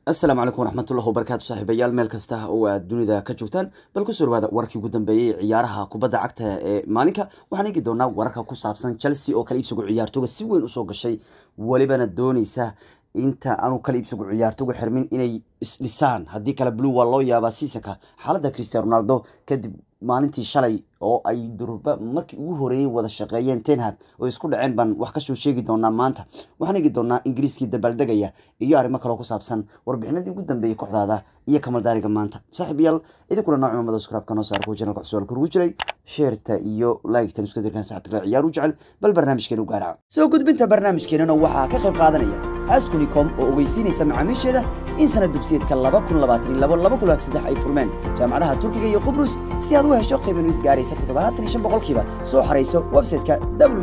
asalaamu calaykum waraxmatullahi wabarakaatu saaxiibayaal meel kasta oo aad dunida ka joogtaan bal kusoo dhawaada warkii ugu dambeeyey ciyaaraha kubadda cagta ee maalinka waxaan eegi doonaa wararka ku saabsan chelsea oo kala iibsigu ciyaartooga si weyn usoo gashay welibana dooneysa inta aanu kala iibsigu ciyaartooga xirmin inay isdhisaan haddii kale blue waa loo yaabaa seasonka xaaladda cristiano ronaldo kadib maalintii shalay oo ay durba markii ugu horeeyey wada shaqeeyeen tenhad oo isku dhaceen baan wax kasoo sheegi doonaa maanta waxaan eegi doonaa ingiriiskii dabaaldegaya iyo arrimo kaloo ku saabsan warbixinadii ugu dambeeyey kooxdaada iyo kamaldaariga maanta saaxiib yaal idinkuna nooc mamada skraabka noo saar kuwa janalka cusub kurugu jiray sheerta iyo like-tan isku dirkan saxabta kale ciyaar u jecel bal barnaamijkeenu gaaraca soo gudbinta barnaamijkeenana waxaa ka qayb qaadanaya askunicom oo ogeysiinaysa macaamiisheeda in sanad dugsiyeedka laba kun labaatan labo laba kun labaatan saddex ay furmeen jaamacadaha turkiga iyo qubrus si aad u hesho qiiban is gaaraysa toddobaatan iyo shan boqolkiiba soo xarayso website-ka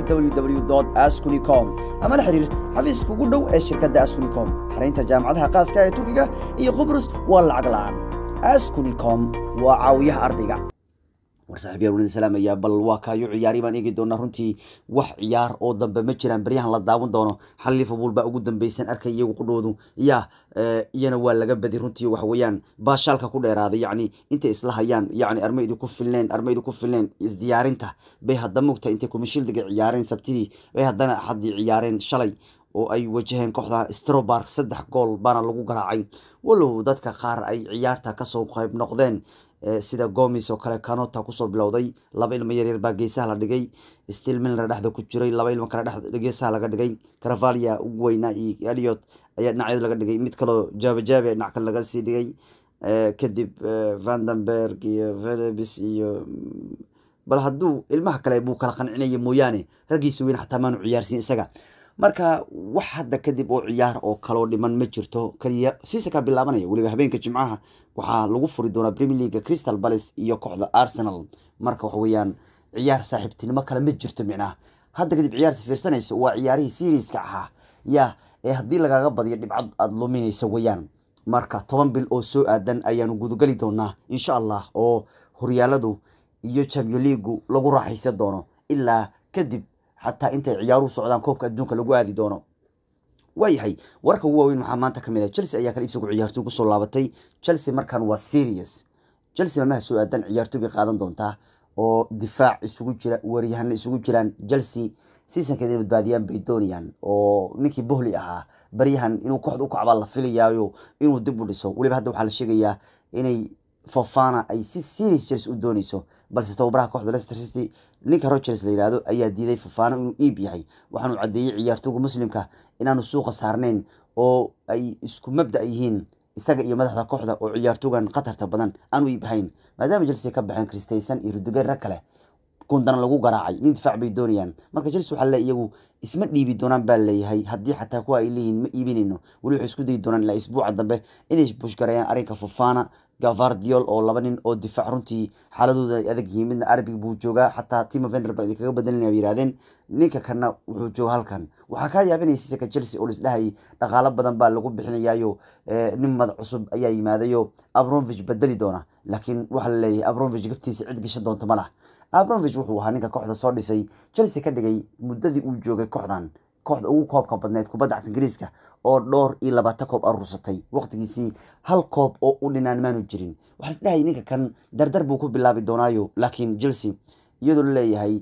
www askunicom ama la xiriir xafiiska ugu dhow ee shirkadda askunicom xaraynta jaamacadaha qaaska ee turkiga iyo qubrus waa lacag la-aan askunicom waa caawiyaha ardayga war saaxiibyaal waliin salaamaya bal waa kaayo ciyaari baan eegi doonaa runtii wax ciyaar oo dambe ma jiraan baryahan la daawan doono xal liverpool baa ugu dambeysan arkay iyagu qudhoodu ya iyana waa laga badi runtii waxa weeyaan baashaalka ku dheeraaday yacni intay isla hayaan yacni arma idinku filneen arma idinku filneen isdiyaarinta bay hadda mugta intay kumishildiga ciyaareen sabtidii bay haddana axaddii ciyaareen shalay oo ay wajaheen kooxda strobark saddex gool baana lagu garaacay walow dadka qaar ay ciyaarta kasoo qayb noqdeen sida gomis oo kale canota kusoo bilowday laba ilmo yaryar baa geesaha la dhigay stil milner dhexda ku jiray laba ilmo kale geesaha laga dhigay caravalia ugu weynaa iyo eliot ayaa dhinacyada laga dhigay mid kaloo jaabajaaba dhinac kale laga sii dhigay kadib vandenberg iyo velebis iyo bal hadduu ilmaha kale buu kala qancinaya mooyaane raggiisa weyn xataa maanu ciyaarsiin isaga marka wax hadda kadib oo ciyaar oo kaloo dhiman ma jirto keliya siisaka bilaabanaya weliba habeenka jimcaha waxaa lagu furi doonaa premier leaga crystal palace iyo kooxda arsenal marka waxa weeyaan ciyaar saaxiibtinimo kale ma jirto micnaha hadda kadib ciyaarsi fiirsanayso waa ciyaarihii seriiska ahaa ya ee haddii lagaaga badiyo dhibcad aada luminaysa weyaan marka toban bil oo soo aadan ayaanu gudageli doonaa insha allah oo horyaaladu iyo champion leagu lagu raaxaysan doono ilaa kadib xataa intay ciyaaruhu socdaan koobka adduunka lagu aadi doono waayahay wararka ugu waaweyn waxaa maanta kamid ah chelsea ayaa kala iibsigu ciyaartoy kusoo laabatay chelsea markan waa serious chelsea maalmaha soo aadan ciyaartoy bay qaadan doontaa oo difaac isugu jira waryahana isugu jiraan chelsea seasonkeeda inay badbaadiyaan bay doonayaan oo ninkii bohli ahaa baryahan inuu kooxda u kacbaa la filayaayo inuu dib u dhiso weliba hadda waxaa la sheegayaa inay fofana ay si serious chelsea u dooneyso balse tababaraha kooxda leicester city ninka rogers la yihahdo ayaa diiday fofana inuu iib yahay waxaanu caddeeyey ciyaartooga muslimka inaanu suuqa saarnayn oo ay isku mabda yihiin isaga iyo madaxda kooxda oo ciyaartoogan khatarta badan aanu iib ahayn maadaama chelsea ka baxeen christayson iyo rudiger rag kale kundana lagu garaacay nin difaac bay doonayaan marka chelsea waxaa le iyagu isma dhiibi doonaan baa leeyahay haddii xataa kuwa ay leeyihiin ma iibinayno weli waxay isku dayi doonaan ilaa isbuuca dambe inay bushgareeyaan arrinka fofana gavardiol oo laba nin oo difaac runtii xaaladooda ay adag yihiin midna arbig buu joogaa xataa timo vender ba idinkaga bedelinaya bay yidhahdeen ninka kanna wuxuu jooga halkan waxaa kaa yaabinaysa sika chelsea oo lisdhahayay dhaqaalo badan baa lagu bixinayaayo nin madax cusub ayaa yimaadayo abromovich bedeli doona laakiin waxaa la leeyahay abromovich gabtiisa cid gashan doonto ma lah abromovich wuxuu ahaa ninka kooxda soo dhisay chelsea ka dhigay muddadii uu joogay kooxdan kooxda ugu koobka badneed kubadda cagta ingiriiska oo dhowr iyo labaatan koob aruursatay waqtigiisii hal koob oo u dhinaan maanu jirin waxaa isdhahayay ninka kan dardar buu ku bilaabi doonaayo laakiin chelsea iyadoo la leeyahay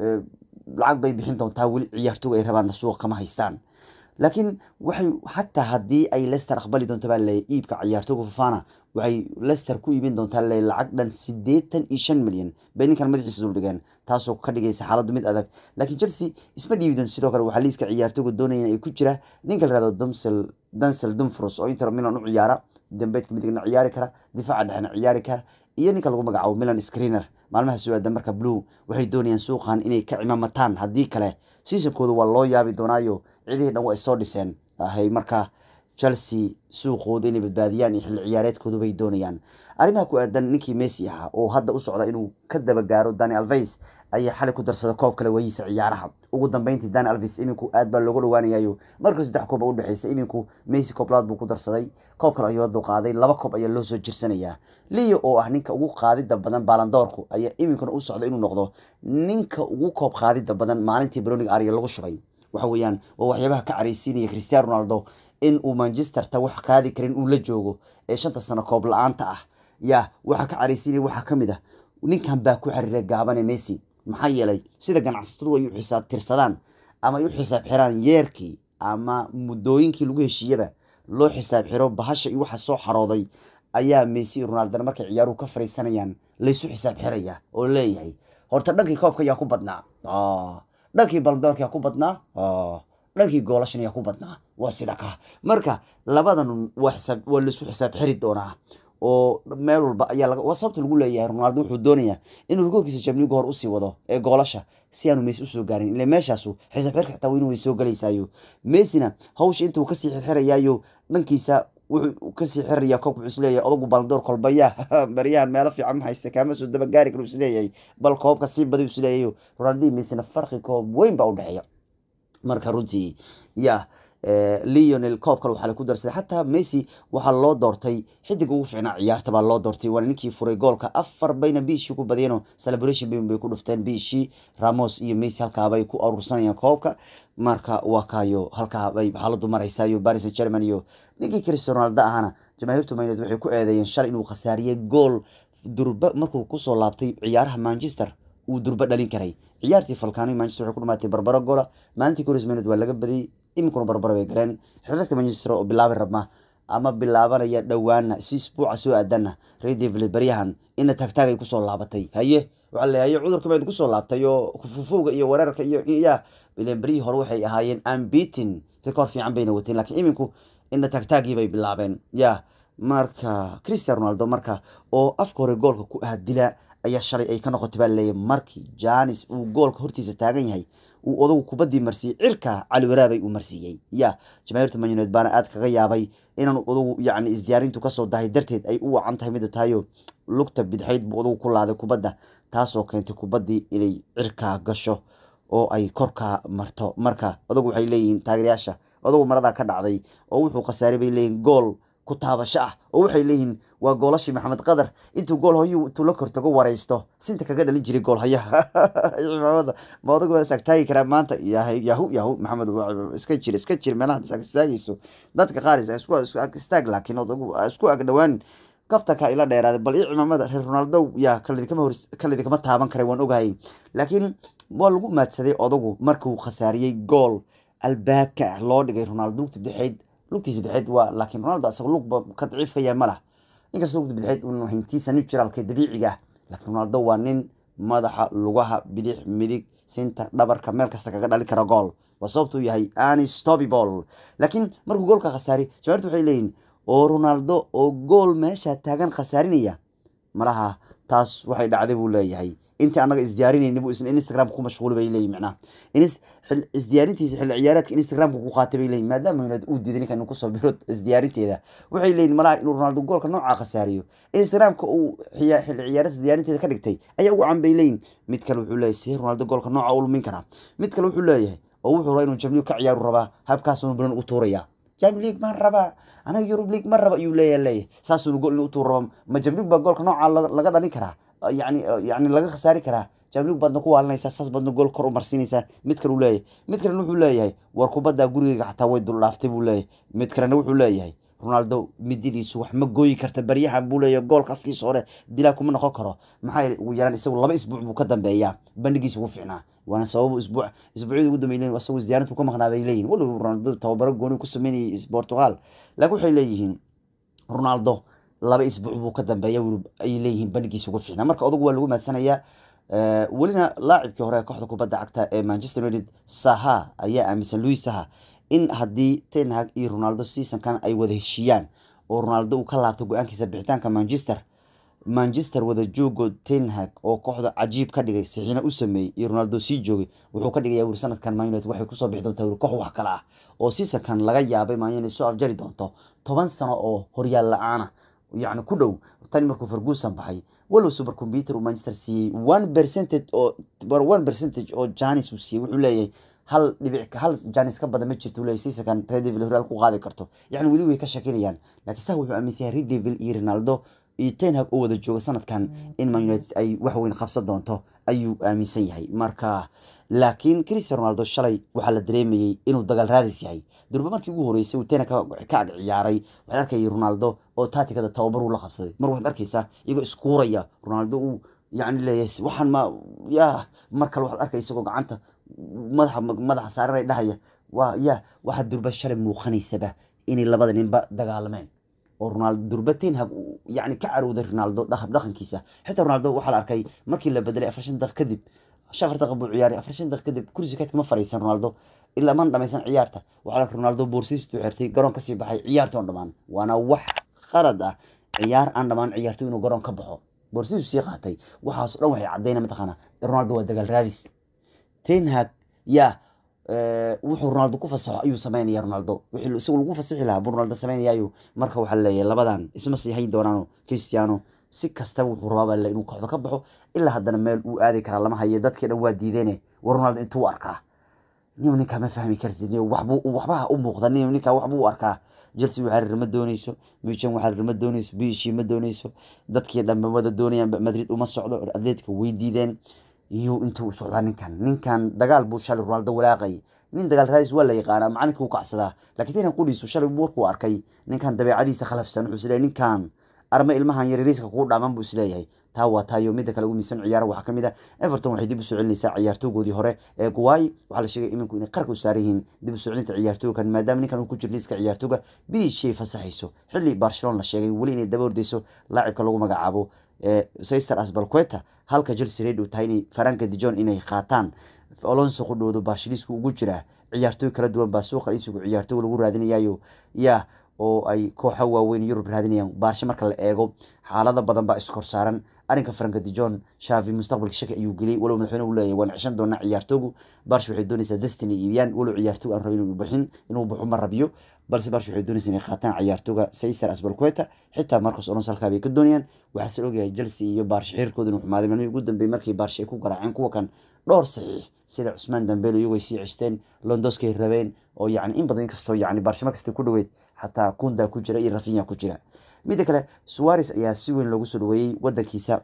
lacag bay bixin doontaa weli ciyaartooga ay rabaan suuq kama haystaan laakiin waxay xataa haddii ay lester aqbali doonto baa leeyahay iibka ciyaartooga fofana waxay lester ku iibin doontaa le lacag dhan siddeetan iyo shan milyan bay ninkan madaxiisa duldhigeen taasoo ka dhigaysa xaaladdu mid adag laakiin chelsea isma dhiibi doonto sidoo kale waxaa liiska ciyaartooga doonayeen ay ku jira ninka la yihahdo dumsel dansel dumfros oo inter milan u ciyaara dambeedka midigna ciyaari kara difaaca dhexna ciyaari kara iyo ninka lagu magacaabo milan screener maalmaha soo aadan marka blue waxay doonayaan suuqan inay ka cimaamataan haddii kale seasonkooda waa loo yaabi doonaayo cidihii dhan waa ay soo dhiseen ahay marka chelsea suuqooda inay badbaadiyaan iyo xilli ciyaareedkoodu bay doonayaan arrimaha ku aadan ninkii messi ahaa oo hadda u socda inuu ka daba gaaro dani alves ayaa xalay ku darsada koob kale wayiisa ciyaaraha ugu dambeyntii dani alves iminku aad baa looga dhawaanayayo markii saddex koob u dhexeysa iminku messi kooblad buu ku darsaday koob kale ayuu haduu qaaday laba koob ayaa loo soo jirsanayaa leo oo ah ninka ugu qaadida badan baalandoorku ayaa iminkuna u socda inuu noqdo ninka ugu koob qaadida badan maalintii browning arya lagu shubay waxa weeyaan waa waxyaabaha ka caraysiinaya cristiano ronaldo in uu manchester ta wax qaadi karin uu la joogo ee shanta sano koob la-aanta ah ya waxaa ka caraysiinaya waxaa ka mid ah ninkan baa ku xiriiray gaabane messi maxaa yeelay sida ganacsatadu ay u xisaab tirsadaan ama ay u xisaab xiraan yeerkii ama muddooyinkii lagu heshiiyaba loo xisaab xiro bahasha iyo waxa soo xarooday ayaa messi iyo ronaldana markay ciyaaruhu ka fariisanayaan laysu xisaab xiraya oo leeyahay horta dhankii koobka yaa ku badnaa dhankii baldoorka yaa ku badnaa dhankii goolashan yaa ku badnaa waa sida ka marka labadan waa xisaab waa laysu xisaab xiri doonaa oo meel walba ayaa laga waa sababta lagu leeyahay ronaldo wuxuu doonayaa inuu goolkiisa jamniga hor usii wado ee goolasha si aanu messi usoo gaarin ile meeshaasu xisaab xirka xitaa weynu way soo galaysaayo messina hawsha intuu kasii xirxirayaayo dhankiisa wuxuu kasii xiraya koobka wuxuu isleeyahay odagu baldoor kolbaya baryahan meelo fiican ma haysta kaama soo dabagaari karo isleeyahay bal koobka sii baday isleeyahay ronaldo messina farqi koob weyn baa u dhexeeya marka runtii ya leonel koob kale waxaa laku darsaday xataa messi waxaa loo doortay xidig ugu fiicnaa ciyaarta baa loo doortay waana ninkii furay goolka afar bayna biishii ku badiyeenoo celebration bay bay ku dhufteen biishii ramos iyo messi halkaabay ku aruursanayaan koobka marka waa kaayo halkaabay xaaladu maraysayo paris saint german iyo ninkii cristiano ronaldo ahana jamaahiirtu mayneed waxay ku eedeeyeen shalay inuu khasaariyey gool durba markuu kusoo laabtay ciyaaraha manchester uu durba dhalin karay ciyaartii falkaano manchester waxay ku dhamaatay barbaro goola maalintii koris mayneed waa laga badiyey iminkuna barbaro bay galeen xiriirka manchester oo bilaabi rabma ama bilaabanaya dhowaana si isbuuca soo aadana redevle baryahan ina taagtaag ay kusoo laabatay haye waxaa leeyahay cudurka baad kusoo laabtay oo fufowga iyo weerarka iyo ya ilen beryihii hore waxay ahaayeen ambitin record fiican bayna wateen laakiin iminku ina taagtaagii bay bilaabeen ya marka cristian ronaldo marka oo afka hore goolka ku ah dila ayaa shalay ay ka noqotay baa leeyahay markii janis uu goolka hortiisa taagan yahay uu odagu kubadii marsiiyey cirka cali waraabay uu marsiiyey ya jamaahiirta manuneed baana aad kaga yaabay inaan odagu yacni isdiyaarintu kasoo dahay darteed ay u wacan tahay mida tahayo lugta bidxayd buu odagu ku laaday kubadda taasoo keentay kubaddii inay cirkaa gasho oo ay korkaa marto marka odagu waxay leeyihiin taageerayaasha odagu maradaa ka dhacday oo wuxuu khasaaray bay leeyihin gool ku taabasho ah oo waxay leeyihiin waa goolashii maxamed qadar intuu gool hoyu intuu la kortago waraysto sinta kaga dhalin jiray gool hayaha cimaamada ma odagu waa istaagtaagi karaa maanta yahu yahu maxamed iska jir iska jir meelaha istaagayso dadka qaar isku istaag laakiin odagu isku agdhowaan kaftanka ila dheeraaday bal io cimaamada reer ronaldo yaa kalidikama hor kalidikama taaban karay waan ogahay laakiin waa lagu maadsaday odagu markuu khasaariyey gool albaabka ah loo dhigay ronaldo lugta bidixeyd lugtiisa bidixeyd waa laakiin ronaldo asaga lugba ka daciif ka yahay ma lah inkastoo lugta bidixeyd un hintiisa naturalka dabiiciga ah laakiin ronaldo waa nin madaxa lugaha bidix midig sinta dhabarka meel kasta kaga dhali kara gool waa sababtuu yahay anistobibol laakiin markuu goolka khasaari jawaartu waxay leeyihin oo ronaldo oo gool meesha taagan khasaarinaya malaha taas waxay dhacday buu leeyahay intii anaga isdiyaarinayni buu isna instagram ku mashquuli bay leeyihin macnaha isdiyaarintiisa xilli ciyaareedka instagramka ku qaatay bay leeyihin maadaama united uu diiday ninkan inuu kusoo biro isdiyaarinteeda waxay leeyihin malaha inuu ronaldo goolka noocaa khasaariyo instagramka uu xilli ciyaareedka diyaarinteeda ka dhigtay ayaa ugu can bay leeyihin mid kale wuxuu leeyahay sidee ronaldo goolka nooca u lumin karaa mid kale wuxuu leeyahay oo wuxuu rabaa inuu jamligu ka ciyaaru rabaa habkaasunu banan u tuuraya jam league maan rabaa anaga eurub league ma raba ayuu leeya leeyahay saasunu gool inuu utuur raba ma jamlig baa goolka nooca laga dhalin karaa yani yani laga khasaari karaa jamlig baadna ku waalinaysaa saas baadna gool kor u marsiinaysaa mid kale uu leeyahay mid kalena wuxuu leeyahay war kubadda gurigeyga xataa way duldhaaftay buu leeyahay mid kalena wuxuu leeyahay ronaldo mididiisu wax ma gooyi karta baryahan buu leeyahay goolka afkiisa hore dilaa kuma noqon karo maxaa yeelay ugu yaraan isagu laba isbuuc buu ka dambeeyaa bandhigiisa ugu fiicnaa waana sababu isbuuc isbuucyada ugu dambeeyay isagoo isdiyaarintu ka maqnaa bay leeyihin walow ronaldo tababaro gooni ku sameynayay portugal laakiin waxay leeyihiin ronaldo laba isbuuc buu ka dambeeya ay leeyihiin bandhigiisa ugu fiicnaa marka odagu waa lagu maadsanayaa welina laacibkii hore kooxda kubadda cagta ee manchester united saha ayaa aaminsan louis saha in haddii tenhag iyo ronaldo seasonkan ay wada heshiiyaan oo ronaldo uu ka laabto go-aankiisa bixitaanka manchester manchester wada joogo tenhag oo kooxda cajiib ka dhigay sixiina u sameeyey iyo ronaldo sii joogay wuxuu ka dhigaya wuri sanadkan man united waxay kusoo bixi doontaa wuri koox wax kale ah oo seasonkan laga yaabay man united soo afjari doonto toban sano oo horyaal la-aana yacni ku dhow tani markuu ferguson baxay walow super computer uu manchester siiyey one percentage oo one percentage oo janis uu siiyey wuxuu leeyahay hal dhibic hal janis ka badan ma jirto leeyahay seasonkan red devil horaal ku qaadi karto yacni weli way ka shakinayaan laakiin saa wuxuu aaminsan yahay red devil iyo ronaldo iyo tenhag oo wada jooga sanadkan in man united ay wax weyn qabsan doonto ayuu aaminsan yahay marka laakiin cristiano ronaldo shalay waxaa la dareemayey inuu dagaal raadis yahay durba markii ugu horeysay uu tenhag ka ag ciyaaray waxaad arkayay ronaldo oo taatikada tababar uu la qabsaday mar waxaad arkaysaa iyagoo iskuuraya ronaldo uu yani leeyahay waxaan ma ya mar kale waxaad arkay isagoo gacanta madaxa madaxa saaranay dhahaya waa ya waxaa durba shalay muuqanaysaba inay labada ninba dagaalameen oo ronaldo durba tenhag yani ka carowday ronaldo dhaqab dhaqankiisa xitaa ronaldo waxaa la arkay markii la bedelay afar shan daqiiq kadib afar daqiiq buu ciyaaray afar shan daqiiq kadib kursi kadkama fariisan ronaldo ilaa man dhamaysan ciyaarta waxaa la arkay ronaldo boorsiistuu xirtay garoon kasii baxay ciyaarta on dhamaan waana wax qalad ah ciyaar aan dhamaan ciyaarto inuu garoon ka baxo boorsiisu sii qaatay waxaas dhan waxay cadayna mataqaana ronaldo waa dagaal raadis tenhag yaa wuxuu ronaldo ku fasaxo ayuu sameynaya ronaldo wixii isagu lagu fasixi lahaa buu ronaldo sameynayaayo marka waxaa leeyahay labadan isma sii hayn doonaano cristiano si kastaba wuxuu rabaa inuu kooxda ka baxo ilaa haddana meel uu aadi karaa lama hayo dadkii dhan waa diideene war ronaldo intuu u arkaa niw ninkaa ma fahmi kartid niw waxbuu waxbaha u muuqda niw ninkaa waxbuu u arkaa chelsea waxaa ma dooneyso mujan waxaa ma dooneyso bishi ma dooneyso dadkii dhanba wada doonayaan madrid uma socdo atletica way diideen iyo intuu socdaa ninkan ninkan dagaal buu shalay ronaldo walaaqay nin dagaal raadis waa la yaqaanaa macalinka u kacsadaa laakiin tinan qudhiisu shalay warkuu arkay ninkan dabeecadiisa khalafsan wuxuu isleeyahay ninkan arma ilmahan yaryariiska kugu dhaaman buu isleeyahay taa waa taayo midda kale ugu miisan ciyaara waxaa kamid ah everton waxay dib u soo celinaysaa ciyaartoogoodii hore ee guwaay waxaa la sheegay iminku inay qarka u saaran yihiin dib u soo celinta ciyaartoogan maadaama ninkan uu ku jiro liiska ciyaartooga biishay fasaxayso xilli barcelona la sheegay weli inay daba ordeyso laacibka lagu magacaabo sister asbalqueta halka chelsea reed uu tahay inay faranka dijon inay qaataan alonso qudhoodo barshilisku ugu jiraa ciyaartooy kala duwan baa suuqa iibsigu ciyaartooga lagu raadinayayo yaa oo ay kooxo waaweyn yurub raadinayaan baarshe marka la eego xaalada badan baa iskor saaran arrinka franka dijon shavi mustaqbalka shaki ayuu geliyay walow madaxweyne uu leeyahay waan cishan doonaa ciyaartoogu baarshe waxay doonaysaa destiny iibiyaan walow ciyaartoog aan rabin inuu bixin inuu baxo ma rabiyo balse baarshe waxay doonaysaa inay qaataan ciyaartooga caesar asbalqueta xitaa marcos alonso halkaa bay ka doonayaan waxaa se ogyahay chelsea iyo baarshe xiriirkooda inuu xumaaday maalmihii ugu dambeeyey markii baarshe ay ku garaaceen kuwa kan dhowr saxiix sida cusmaan dambelo iyagoo sii ceshteen londoskay rabeen oo yani in badan inkastoo yani baarshe markasta ku dhaweyd xataa kunda ku jira iyo rafinya ku jira midda kale suares ayaa si weyn loogu soo dhaweeyey wadankiisa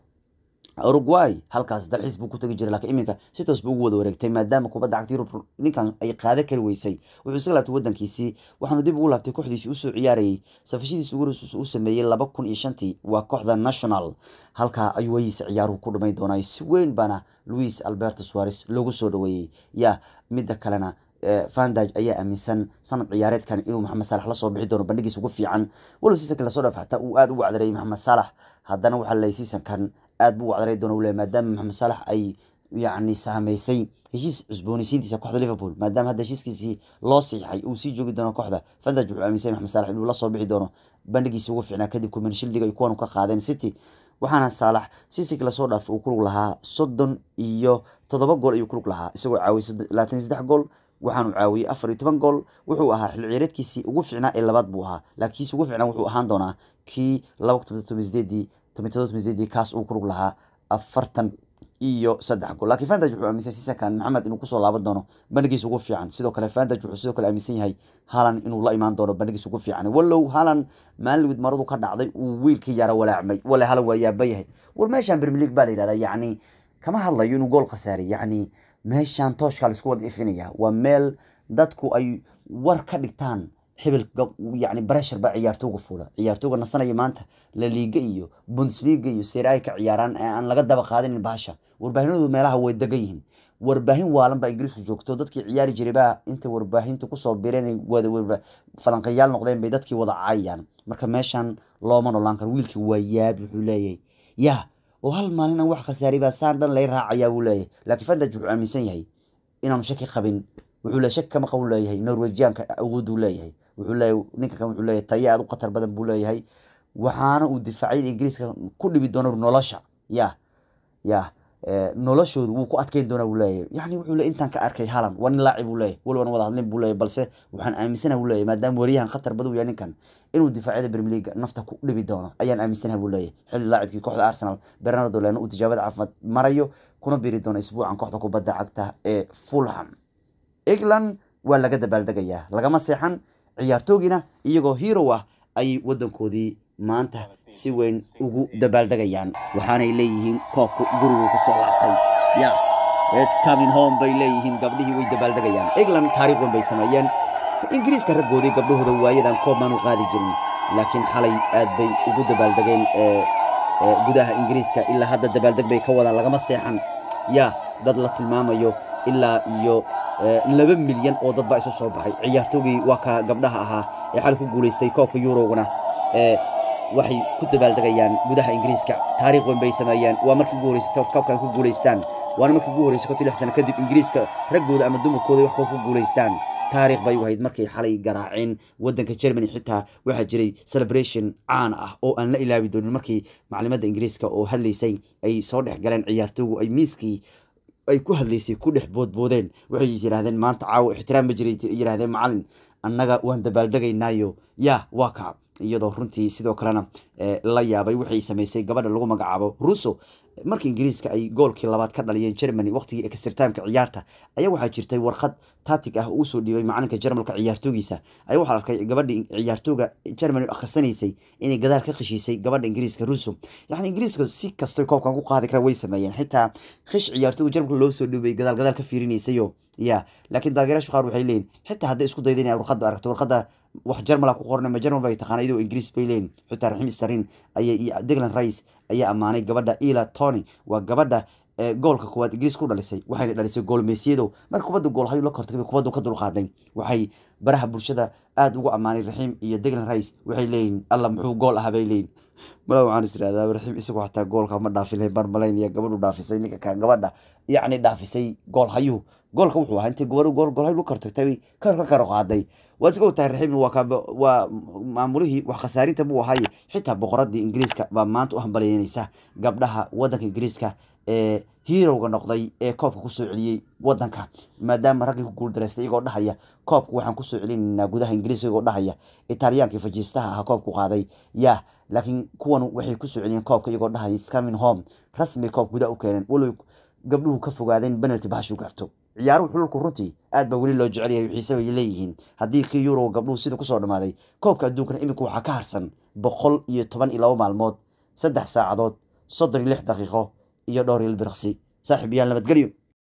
uruguay halkaas dalxiis buu ku tagi jiray lakiin iminka si toos buu ugu wada wareegtay maadaama kubadda cagta yurub ninkan ay qaado kari weysay wuxuu isaga laabtay wadankiisii waxaanu dib ugu laabtay kooxdiisii usoo ciyaarayay safashadiisi ugu u sameeyey laba kun iyo shantii waa kooxda national halkaa ayuu wayiisa ciyaaruhu ku dhamay doonay si weyn baana louis alberto suares loogu soo dhaweeyey ya midda kalena vandaj ayaa aaminsan sanad ciyaareedkan inuu maxamed saalax lasoo bixi doono bandhigiis ugu fiican walow siisanka lasoo dhaaf xataa uu aada ugu wacdareeyay maxamed saalax haddana waxaa leeyay siisankan aad buu wacdaray doona ule maadaama maxamed saalax ay yacni saameysay heshiis cusboonaysiintiisa kooxda liverpool maadaama hadda heshiiskiisii loo siixay uu sii joogi doono kooxda vandaj wuxuu aaminsay maxamed saalax inuu lasoo bixi doono bandhigiisa ugu fiicnaa kadib kumanshildiga ay kuwan ka qaadeen city waxaana saalax siisiki lasoo dhaaf uu kulug lahaa soddon iyo toddoba gool ayuu kulug lahaa isagoo caawiyay labaatan iyo saddex gool waxaanu caawiyey afar iyo toban gool wuxuu ahaa xil ciyaareedkiisii ugu fiicnaa ee labaad buu ahaa laakiin kiisi ugu fiicnaa wuxuu ahaan doonaa kii laba kun toban sideedii toban todoba toban sideedii kaas uu kulug lahaa afartan iyo saddex gool laakiin vandaj wuxuu aaminsan siisankan maxamed inuu kusoo laaban doono bandhigiisa ugu fiican sidoo kale vandaj wuxuu sidoo kale aaminsan yahay halan inuu la imaan doono bandhigiisa ugu fiican wallow halan maalinwid maradu ka dhacday uu wiilkii yara walaacmay wale halan waa yaaba yahay war meeshan premier league baa la yidhahdaa yacni kama hadlayo inuu gool khasaaray yacni meeshaan tooshkaa laisku wada ifinaya waa meel dadku ay war ka dhigtaan hebel yani breshar baa ciyaartooga fuula ciyaartooga nasanaya maanta laliiga iyo bundesliga iyo serai ka ciyaaraan ee aan laga daba qaadanin baasha warbaahinadu meelaha way degan yihiin warbaahin waalan baa ingiriisku joogto dadkii ciyaari jiray baa inta warbaahinta kusoo bireen falanqayaal noqdeen bay dadkii wada caayayaan marka meeshan looma nolaan karo wiilkii waa yaabi wuxuu leeyahay yaa oo hal maalin aan wax khasaaray baa saan dhan lay raacayaa buu leeyahay laakiin fandaj wuxuu aaminsan yahay inaanu shaki qabin wuxuu le shaki kama qabu leeyahay norwejiyaanka awooduu leeyahay wuxuu leeyahay ninka kan wuxuu leeyahay tayo aad u khatar badan buu leeyahay waxaana uu difaacay in ingiriiska ku dhibi doono nolosha ya ya noloshoodu wuu ku adkeyn doonaa buu leeyahay yani wuxuu le intaan ka arkay halan waa nin laacib buu leeyahay waliban wada hadlin buu leeyahay balse waxaan aaminsanaha buu leeyahay maadaama wariyahan khatar badan u yahay ninkan inuu difaacyada premier league nafta ku dhibi doono ayaan aaminsanaha buu leeyahay xilli laacibkii kooxda arsenal bernardo leno uu tijaabada caafimaad marayo kuna biri doono isbuucan kooxda kubadda cagta ee fulham england waa laga dabaaldegayaa lagama seexan ciyaartoogiina iyagoo hero ah ayay wadankoodii maanta si weyn ugu dabaaldegayaan waxaanay leeyihiin koobku gurigu ku soo laabtay ya its coming home bay leeyihiin gabdhihii way dabaaldegayaan england taariikh weyn bay sameeyeen ingiriiska raggoodii gabdhahooda waayadan koob maanu qaadi jirin laakiin xalay aad bay ugu dabaaldegeen gudaha ingiriiska ilaa hadda dabaaldeg bay ka wadaan lagama seexan ya dad la tilmaamayo ilaa iyo laba milyan oo dad baa isu soo baxay ciyaartoogii waa ka gabdhaha ahaa ee xal ku guulaystay koobka euroguna waxay ku dabaaldegayaan gudaha ingiriiska taariikh weyn bay sameeyeen waa markii ugu horeysay koobkan ku guulaystaan waana markii ugu horeysay kontii lix sano kadib ingiriiska raggooda ama dumarkooda wax koob ku guulaystaan taariikh bay u ahayd markay xalay garaaceen wadanka germany xitaa waxaa jiray celebration caan ah oo aan la ilaawi doonin markii maclimadda ingiriiska oo hadlaysay ay soo dhex galeen ciyaartoogu ay miiskii ay ku hadlaysay ku dhex boodboodeen waxay yidhahdeen maanta caawo ixtiraam ma jiray yidhahdeen macalin annaga waan dabaaldegaynaayo ya waa kaa iyadoo runtii sidoo kalena la yaabay waxay samaysay gabadha lagu magacaabo russo markii ingiriiska ay goolkii labaad ka dhaliyeen germany waqtigii extertimeka ciyaarta ayaa waxaa jirtay warqad tatig ah uu soo dhiibay macalinka jarmalka ciyaartoogiisa ayaa waxaa arkay gabadhii ciyaartooga germany akhrisanaysay inay gadaal ka qeshiisay gabadha ingiriiska russo yani ingiriiska si kastoy koobkan ku qaadi kara way sameeyeen xitaa khish ciyaartooga jarmalka loo soo dhiibay gadaal gadaal ka fiirinaysayo ya laakiin taageerayaashu qaar waxay leeyihin xitaa hadday isku dayda inay warqadda aragto warqadda wax jarmala ku qoran ma jarmal bay taqaana iyadoo ingiriis bay leeyihin xitaa raxim starin ayay iyo deglan rice ayaa ammaanay gabadha ila tony waa gabadha goolka kuwaad ingiriis ku dhalisay waxayna dhalisay goolmeysiyado marka kubadda gool hayu la kortay kubaddu ka dulqaaday waxay baraha bulshada aada ugu ammaanay raxiim iyo deglan rice waxay leeyihin alla muxuu gool ahaa bay leeyihin mala waxaan is irahdaa raxiim isagu xataa goolka ma dhaafin lahayn baan malaynaya gabadhu dhaafisay ninka ka gabadha yacni dhaafisay gool hayuhu goolka wuxuu ahaa intay gobadhu gool gool hayu la kortagtay ka ka karo qaaday waad iska ogtahay raxiimna waa ka waa maamulihii wax khasaarinta buu ahaaye xitaa boqoradii ingiriiska baa maanta u hambalyeynaysa gabdhaha waddanka ingiriiska ee hiirowga noqday ee koobka kusoo celiyey wadanka maadaama raggii ku guuldareystay iyagoo dhahaya koobka waxaan kusoo celinaynaa gudaha ingiriiska iyagoo dhahaya italiyaankii fajiistaha ahaa koobku qaaday ya laakiin kuwan waxay kusoo celiyeen koobka iyagoo dhahaya scamin home rasmi koob gudaha u keeneen walow gabdhuhu ka fogaadeen penalty bahashu gaarto ciyaaruhu xululku runtii aad baa weli loo jecel yahay xiise bay leeyihiin haddii kii euro gabdhuhu sida kusoo dhammaaday koobka adduunkana iminka waxaa ka harsan boqol iyo toban iyo laba maalmood saddex saacadood soddon iyo lix daqiiqo iyo dhowr il birqsi saaxiib yaal nabadgelyo